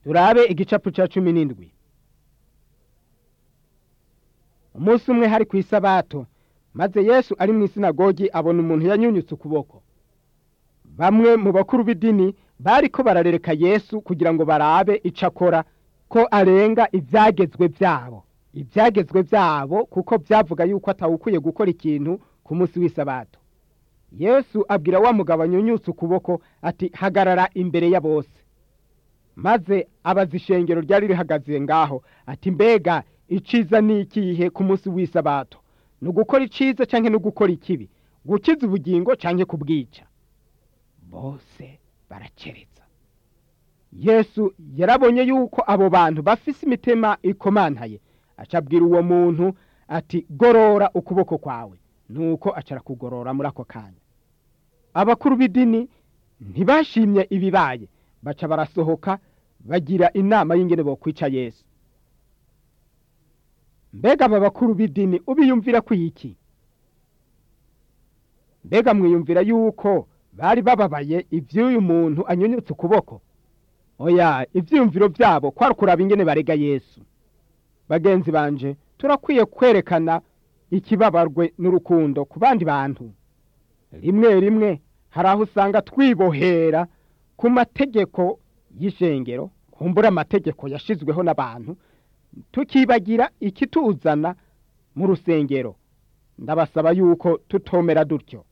turabe igicapu cya cumi n'indwi umunsi umwe hari ku isabato maze yesu ari mu isinagogi abona umuntu yanyunyutse ukuboko bamwe mu bakuru b'idini bari ko bararereka yesu kugira ngo barabe icyo akora ko arenga ibyagezwe byabo ibyagezwe byabo kuko byavuga yuko atawukwiye gukora ikintu ku munsi w'isabato yesu abwira wa mugabo anyunyutse ukuboko ati hagarara imbere ya bose maze abaza ishengero ryari rihagaze ngaho ati mbega iciza ni ikihe ku munsi w'isabato ni ugukora iciza cyangwa no gukora ikibi gukiza ubugingo cyangwa kubwica bose barakereza yesu yarabonye yuko abo bantu bafise imitima ikomantaye acabwira uwo muntu ati gorora ukuboko kwawe nuko acara kugorora muri ako kanya abakuru b'idini ntibashimye ibibaye baca barasohoka bagira inama y'ingene bo kwica yesu mbega aba bakuru b'idini ubiyumvira ko iki mbega mwiyumvira yuko bari bababaye iby'uyu muntu anyunyutse ukuboko oya ibyiyumviro byabo kwari kuraba ingene barega yesu bagenzi banje turakwiye kwerekana ikibabarwe n'urukundo ku bandi bantu rimwe rimwe hari aho usanga twibohera ku mategeko y'ishengero kumbura amategeko yashyizweho n'abantu tukibagira ikituzana mu rusengero ndabasaba yuko tutomera dutyo